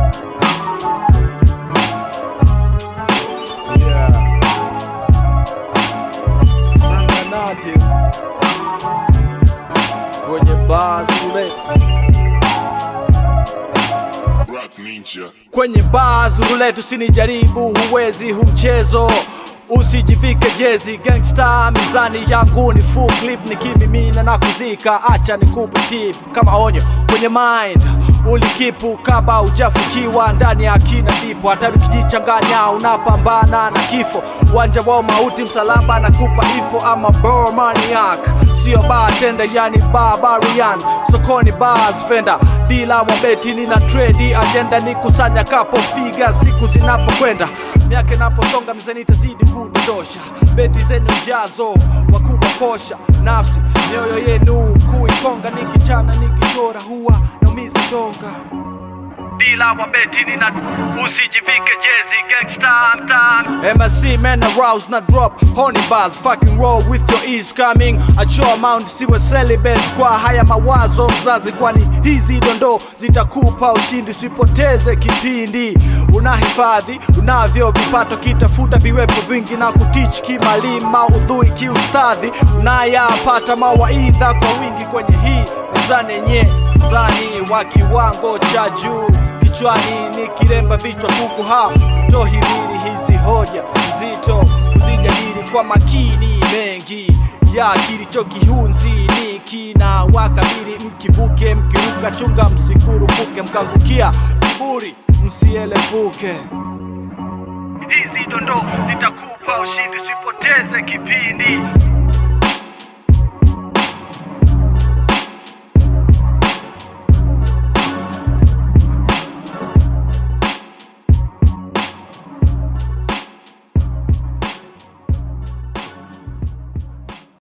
Yeah. Sanga Native kwenye bars roulette Rock Ninja. kwenye bars roulette, usinijaribu, huwezi hu mchezo usijivike jezi gangsta, mizani yangu ni full clip, nikimimina na kuzika, acha nikupe tip kama onyo kwenye mind ulikipu kaba ujafukiwa ndani ya kina ndipo, hata ukijichanganya unapambana na kifo, uwanja wa mauti, msalaba na kupa ifo ama bomaniac, sio bartender yani barbarian, sokoni bars fenda dila wa beti, nina trade agenda ni kusanya kapo figa siku zinapokwenda, miaka inaposonga mizani itazidi kudondosha beti zenu jazo wakubwa kosha nafsi mioyo yenu kuikonga nikichana nikichora huwa naumiza donga dila wa beti nina usijivike jezi gangsta mtam MSC man arouse na drop honey bars fucking roll with your ease coming achoa mount siwe celibate kwa haya mawazo mzazi kwani hizi dondoo zitakupa ushindi usipoteze kipindi unahifadhi unavyo vipato kitafuta viwepo vingi na kutich kimalima udhui kiustadhi unayapata mawaidha kwa wingi kwenye hii mizani yenye mzani wa kiwango cha juu kichwani ni kiremba vichwa kuku ha tohimili hizi hoja nzito kuzijadili kwa makini mengi ya kilicho kihunzi ni kina wakabili mkivuke mkiruka chunga msikurupuke mkaangukia kiburi msielevuke hizi dondoo zitakupa ushindi usipoteze kipindi